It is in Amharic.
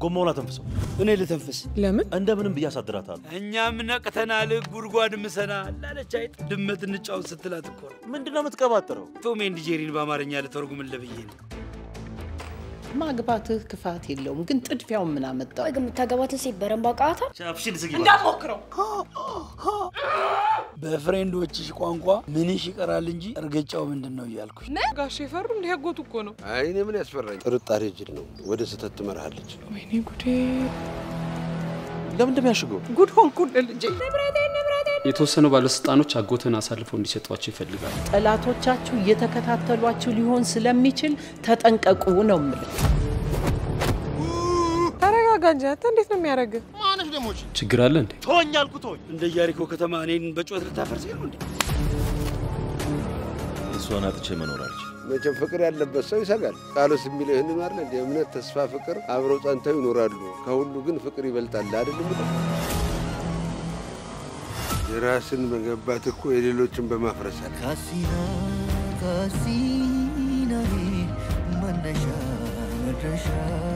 ጎማውን አተንፍሰው። እኔ ልተንፍስ። ለምን? እንደምንም ብዬ አሳድራታለሁ። እኛም ነቅተናል፣ ጉድጓድ ምሰናል አለች አይጥ። ድመት እንጫወት ስትላት እኮ ነው። ምንድን ነው የምትቀባጥረው? ቶም ኤንድ ጄሪን በአማርኛ ልተርጉምልህ ብዬ ነው። ማግባትህ ክፋት የለውም፣ ግን ጥድፊያውን ምን አመጣው? ወይ ግን የምታገባትን ሴት በረንብ አውቃታል? ሻፍሽን ዝጊ። እንዳትሞክረው። በፍሬንዶችሽ ቋንቋ ምንሽ ይቀራል እንጂ እርግጫው ምንድን ነው እያልኩሽ ጋሽ የፈሩ እንዲህ ያጎቱ እኮ ነው። አይ እኔ ምን ያስፈራኝ? ጥርጣሬ ጅል ነው፣ ወደ ስህተት ትመራሃለች። ወይኔ ጉዴ! ለምን እንደሚያሽገው ጉድ ሆንኩልህ ልጄ። የተወሰኑ ባለስልጣኖች አጎትን አሳልፈው እንዲሰጧቸው ይፈልጋሉ። ጠላቶቻችሁ እየተከታተሏችሁ ሊሆን ስለሚችል ተጠንቀቁ ነው የምልህ። ተረጋጋ እንጂ አንተ እንዴት ነው የሚያደርግህ? ማነሽ ደግሞ እቺ? ችግር አለ እንዴ? ተወኝ አልኩ ተወኝ። እንደ ኢያሪኮ ከተማ እኔን በጩኸት ልታፈርስ ነው እንዴ? እሷን አጥቼ መኖር አልችልም። መቼም ፍቅር ያለበት ሰው ይሰጋል። ቃሉስ የሚለው ይህን ማለ እንደ እምነት፣ ተስፋ፣ ፍቅር አብረው ጸንተው ይኖራሉ። ከሁሉ ግን ፍቅር ይበልጣል አይደለም? የራስን መገባት እኮ የሌሎችን በማፍረስ አለ። ካሲና ካሲና መነሻ መድረሻ